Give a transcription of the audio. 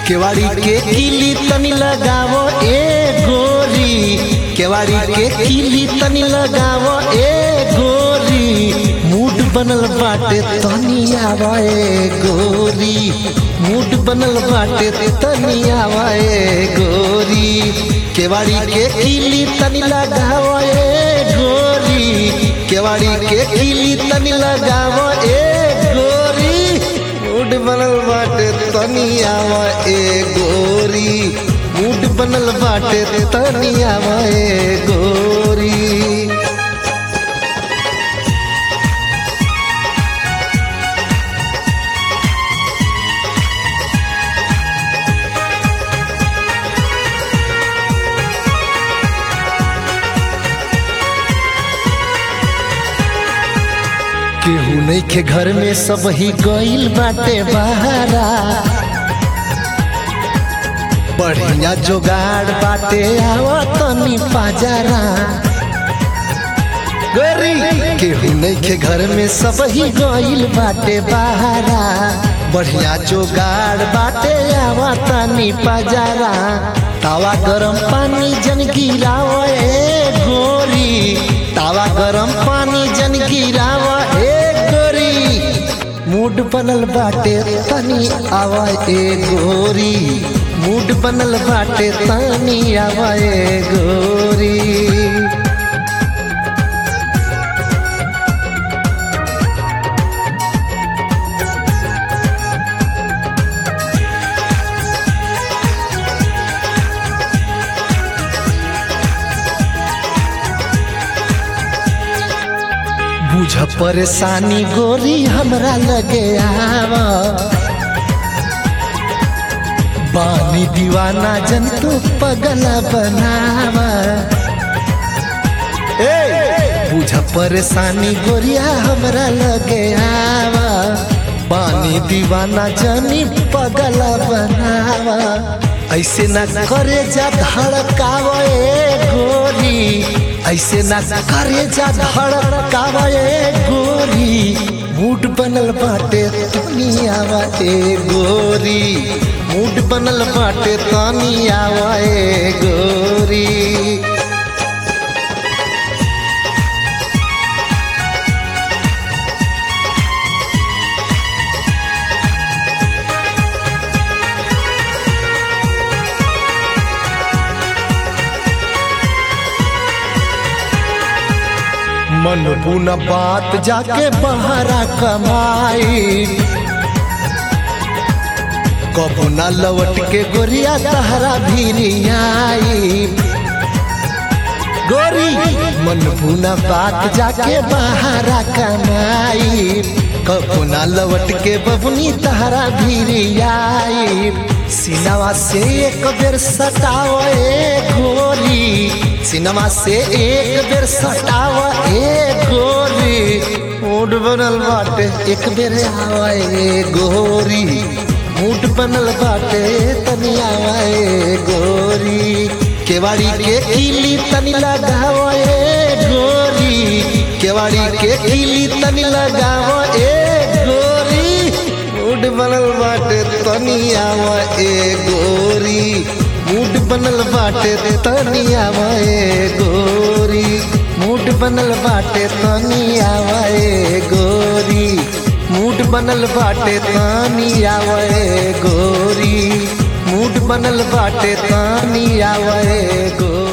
केवाड़ी के किली तनी लगावो ए गोरी केवाड़ी के किली तनी लगावो ए गोरी मूड बनल बाटे तनी आवा ए गोरी मूड बनल बाटे तनी आवा ए गोरी केवाड़ी के किली तनी लगावो ए गोरी केवाड़ी के किली तनी लगावो ए गोरी मूड बनल बाटे तनी आवा ए गोरी मूड बनल बाटे तनी आवा ए गोरी केहू नहीं के घर में सब ही गइल बाटे बहारा बढ़िया जोगाड़ बाटे आवा तनी पाजारा गोरी केहू नहीं के घर में सब ही गइल बाटे बहारा बढ़िया जोगाड़ बाटे आवा तनी पाजारा तावा गरम पानी जन गिराव ए गोरी तावा गरम पानी जन गिराव ए गोरी मूड बनल बाटे तनी आवा ए गोरी मूड बनल बाटे तनी आवा ए गोरी बुझ परेशानी गोरी हमरा लगे आवा बानी दीवाना जन तू पगला बनावा ए बुझ परेशानी गोरिया हमरा लगे आवा बानी दीवाना जनी पगला बनावा ऐसे ना करे जा धड़कावा ए गोरी ऐसे ना करे जा धड़कावा ए गोरी मूड बनल बाटे तनी आवा ए गोरी मूड बनल बाटे तनी आवा ए गोरी मन बुना बात जाके बहरा कमाई कबू ना लौट के गोरिया तहरा भी आई गोरी मन बुना बात जाके बहरा कमाई कबू ना लौट के बबुनी तहरा भी आई सिनवा से एक बेर सटाव ए गोरी सिनेमा से एक बेर सटाव ए गोरी मूड बनल बाटे एक बेर आवा ए गोरी मूड बनल बाटे तनी आवा ए गोरी केवाड़ी के किली तनी लगाव ए गोरी केवाड़ी के किली तनी लगाव ए गोरी मूड बनल बाटे तनी आवा ए गोरी मूड बनल बाटे तनी आवा ए गोरी मूड बनल बाटे तनी आवा ए गोरी मूड बनल बाटे तनी आवा ए गोरी मूड बनल बाटे तनी आवा ए गोरी